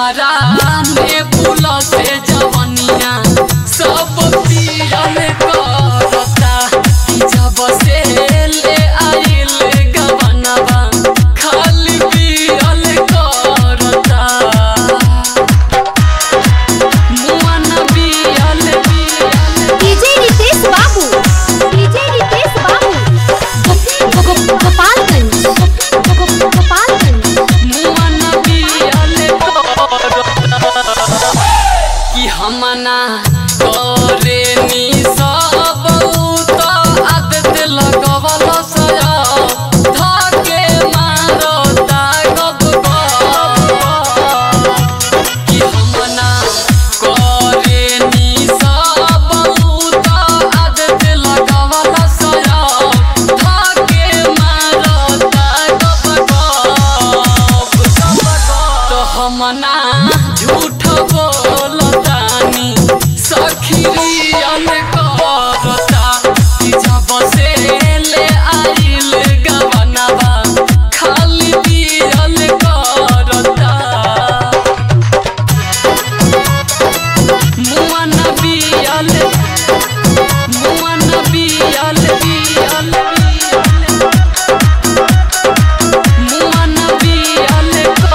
हमारा ने पुल से जवनिया सब पियल करता कि जब से ले आइल गवनवा खाली पियल करता मुअन पियल पियल डीजे रितेश बाबू डीजे रितेश बाबू गो- गो- गो- गोपालगंज गो- गो- गोपालगंज मुअन पियल करता कि हमना करे नी सब तो आदत लगवल सया धके मारता गब गब कि हमना करे नी सब तो आदत लगवल सया धके मारता गब गब तो हमना झूठ बोलतानी सखिरियल करता कि जब से ले आइल गवनवा खाली पियल करता मुअन पियल मुअन पियल पियल मुअन पियल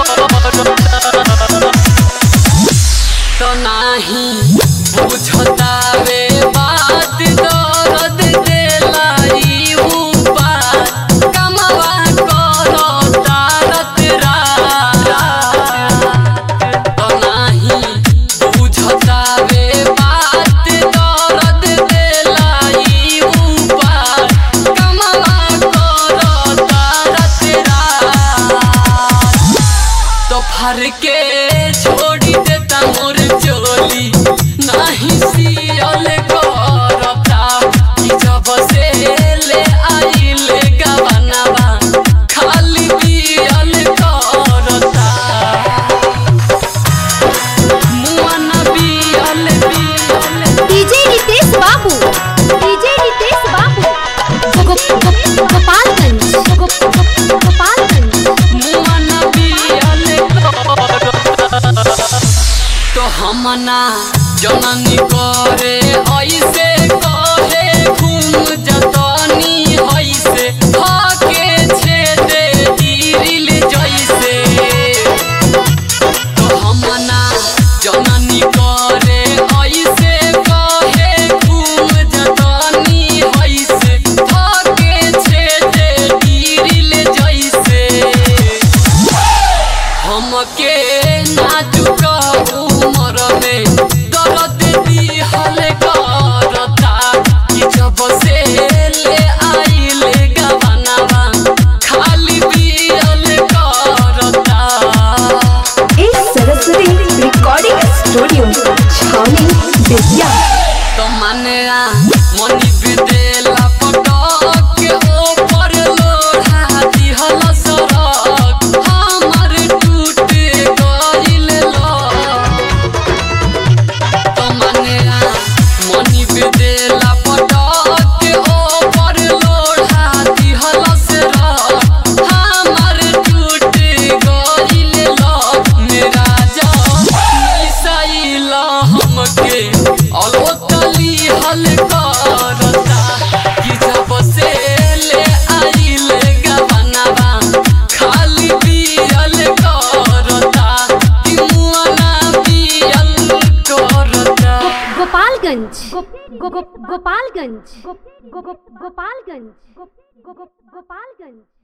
करता तो नाही बुझता वे बात दर्द देलाई ऊपर कमवा करो तारत रात तो नाही बुझता वे बात दर्द देलाई ऊपर कमवा करो तारत रात तो फर के छोड़ी देता मोर चोली नहीं सियल करता कि जब से ले आइल गवनवा खाली पियल करता मुअन पियल पियल डीजे रितेश बाबू डीजे रितेश बाबू गो- गो- गो- गोपालगंज गो- गो- गो- गोपालगंज मुअन पियल करता तो हमना जननी करे ऐसे कहे घूम जतनी ऐसे भागे छेदे दिल जैसे तो हमना जननी करे ऐसे कहे घूम जतनी ऐसे भागे छेदे दिल जैसे हमके नाजुक उमर में दर्द दिहल करता कि जब से ले आइल गवनवा खाली पियल करता इस सरस्वती रिकॉर्डिंग स्टूडियो छावनी बेतिया तो मानेरा मनी विदेला पटक के ऊपर लोढ़ा दिहल सरक हमर टूट गइल लक तो मानेरा मनी विदेला पटक के ऊपर लोढ़ा दिहल सरक हमर टूट गइल लक मेरा जान मिसाइल हमके अलवतली हल करता कि जब से ले आइल गवनवा खाली पियल करता कि मुअना पियल करता गोपालगंज गो- गो- गो- गोपालगंज गो- गो- गो- गोपालगंज गो- गो- गो- गोपालगंज